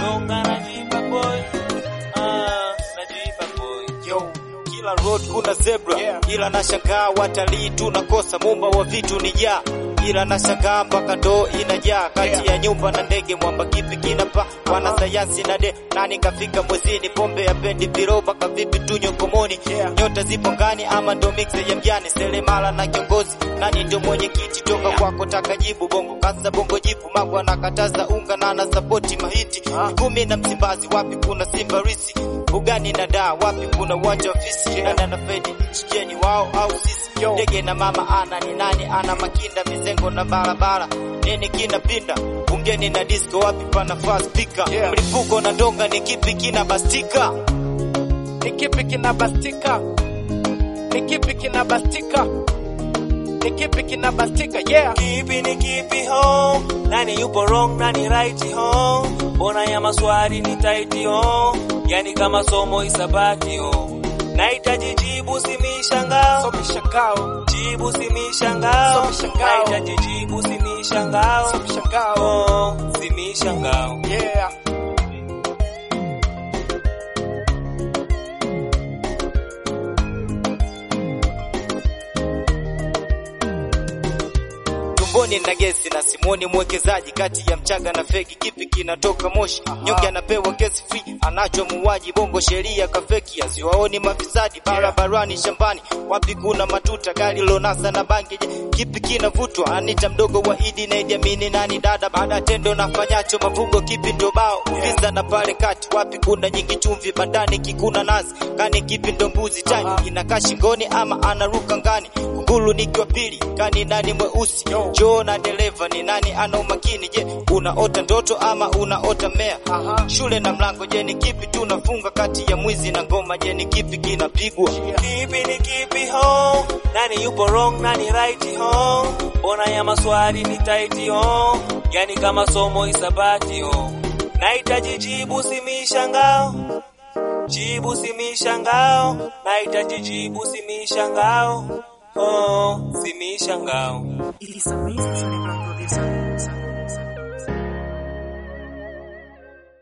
wrong anajipa boy ah najipa boy Yo. Kila road kuna zebra Yeah. ila nashangaa watalii tunakosa mumba wa vitu ni jaa ila nashangaa mpaka ndoo inajaa kati Yeah. ya nyumba na ndege mwamba kipi kinapa wanasayansi na de nani kafika mwezini pombe ya pendi viroba kavipi tunywe komoni Yeah. nyota zipo ngani ama ndo mixe ya mjani selemala na kiongozi nani ndio mwenyekiti toka Yeah. kwako taka jibu bongo kasa bongo jibu magwa nakataza unga na anasapoti mahiti Ah. Mikumi na Msimbazi wapi kuna Simba Risi Bugani na Dar wapi kuna uwanja wa fisi Yeah. Nana na Fedi chikeni wao au sisi Yo. Ndege na mama ana ni nani ana makinda mizengo na barabara nini kina pinda bungeni na disco wapi pana fast speaker Yeah. mlipuko na ndonga ni kipi kina bastika Ni kipi kinabastika? Ni kipi kinabastika? Ni kipi kinabastika? Yeah. kipi ni kipi ho nani yupo wrong nani right ho mbona ya maswali ni tight ho yani kama somo isabati ho nahitaji jibu si mishangao So mishangao, jibu si mishangao So mishangao. nahitaji jibu si mishangao so mishangao. oh si mishangao Yeah. tumboni na gesi na simoni mwekezaji kati ya mchanga na feki kipi kinatoka moshi nyonge anapewa kesi free anacho muuaji bongo sheria kafeki asiwaoni mafisadi barabarani shambani wapi kuna matuta gari lonasa na bangi je kipi kinavutwa anita mdogo wa idi na Idi Amini nani dada baada ya tendo nafanyacho mavugo kipi ndo bao visa na pale kati wapi kuna nyingi chumvi bandani kikuna nazi kani kipi ndo mbuzi tani inakaa shingoni ama anaruka ngani kunguru nikiwa pili kani nani mweusi Yo. Joe na dereva ni nani ana umakini? Je, unaota ndoto ama unaota mmea? Aha. Shule na mlango, je ni kipi tunafunga kati ya mwizi na ngoma? Je ni kipi kinapigwa? kipi ni kipi ho nani yupo wrong nani right ho mbona ya maswali ni tight ho yani kama somo isabati ho nahitaji jibu si mishangao jibu si mishangao nahitaji jibu si mishangao oh si mishangao It is a mystery.